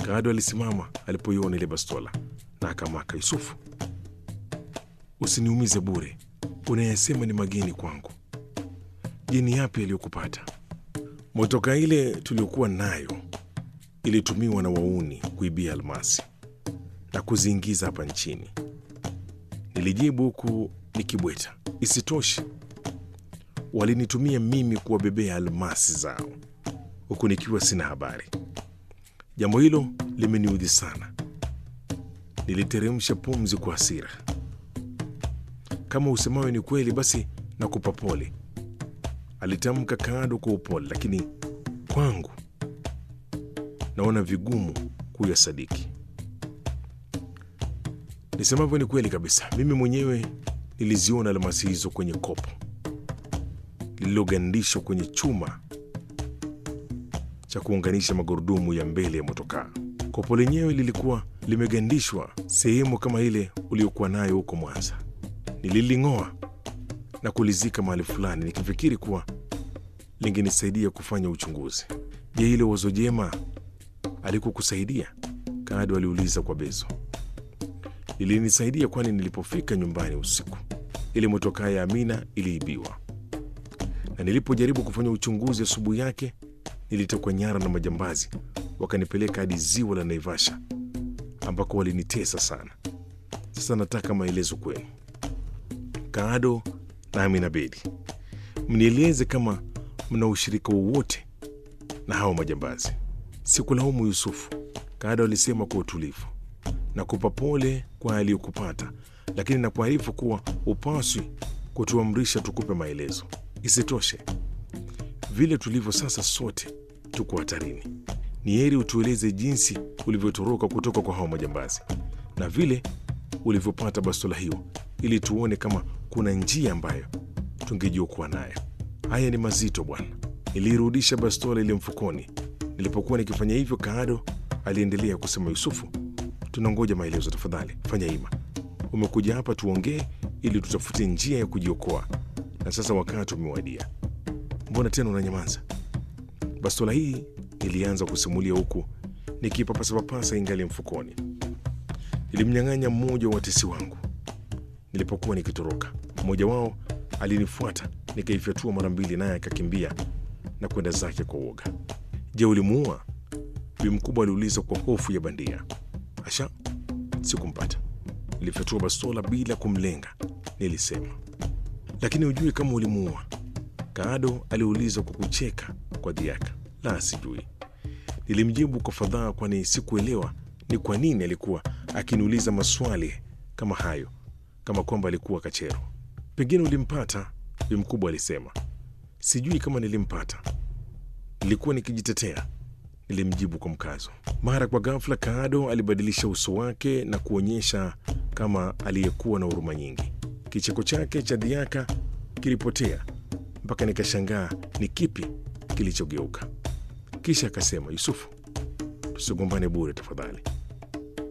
Kaado alisimama alipoiona ile bastola na akamaka, Yusufu, usiniumize bure, unayasema ni mageni kwangu. Je, ni yapi yaliyokupata? Motoka ile tuliokuwa nayo ilitumiwa na wauni kuibia almasi na kuziingiza hapa nchini, nilijibu huku nikibweta. Isitoshe, walinitumia mimi kuwabebea almasi zao huku nikiwa sina habari. Jambo hilo limeniudhi sana. Niliteremsha pumzi kwa hasira. Kama usemayo ni kweli, basi nakupa pole, alitamka Kaado kwa upole, lakini kwangu naona vigumu kuyasadiki. Nisemavyo ni kweli kabisa. Mimi mwenyewe niliziona almasi hizo kwenye kopo lililogandishwa kwenye chuma cha kuunganisha magurudumu ya mbele ya motokaa. Kopo lenyewe lilikuwa limegandishwa sehemu kama ile uliokuwa nayo huko Mwanza. Nililing'oa na kulizika mahali fulani, nikifikiri kuwa lingenisaidia kufanya uchunguzi. Je, hilo wazo jema alikukusaidia? Kaado aliuliza kwa bezo. Lilinisaidia, kwani nilipofika nyumbani usiku, ile motokaa ya Amina iliibiwa, na nilipojaribu kufanya uchunguzi asubuhi yake nilitekwa nyara na majambazi, wakanipeleka hadi ziwa la Naivasha ambako walinitesa sana. Sasa nataka maelezo kwenu, Kaado na Amina Bedi, mnieleze kama mna ushirika wowote na hao majambazi. Sikulaumu Yusufu, Kaado alisema kwa utulivu, na kupa pole kwa aliyokupata, lakini nakuarifu kuwa upaswi kutuamrisha tukupe maelezo. Isitoshe, vile tulivyo sasa, sote tuko hatarini. Ni heri utueleze jinsi ulivyotoroka kutoka kwa hao majambazi na vile ulivyopata bastola hiyo, ili tuone kama kuna njia ambayo tungejiokoa nayo. Haya ni mazito bwana. Niliirudisha bastola ile mfukoni. Nilipokuwa nikifanya hivyo, Kaado aliendelea kusema, Yusufu, tunangoja maelezo, tafadhali fanya hima. Umekuja hapa tuongee ili tutafute njia ya kujiokoa, na sasa wakati umewadia. Mbona tena unanyamaza? Bastola hii nilianza kusimulia huku nikipapasapapasa ingali mfukoni. Nilimnyang'anya mmoja wa watesi wangu nilipokuwa nikitoroka. Mmoja wao alinifuata, nikaifyatua mara mbili, naye akakimbia na kwenda zake kwa uoga. Je, ulimuua? Bi mkubwa aliuliza kwa hofu ya bandia. Asha, sikumpata. Nilifyatua bastola bila kumlenga, nilisema. Lakini hujui kama ulimuua? Kaado aliuliza kwa kucheka kwa dhiaka. La, sijui, nilimjibu kwa fadhaa, kwani sikuelewa ni kwa nini alikuwa akiniuliza maswali kama hayo, kama kwamba alikuwa kachero. Pengine ulimpata, bi mkubwa alisema. Sijui kama nilimpata, nilikuwa nikijitetea, nilimjibu kwa mkazo. Mara kwa ghafla, Kaado alibadilisha uso wake na kuonyesha kama aliyekuwa na huruma nyingi. Kicheko chake cha dhiaka kilipotea mpaka nikashangaa ni kipi kilichogeuka. Kisha akasema, Yusufu, tusigombane bure tafadhali.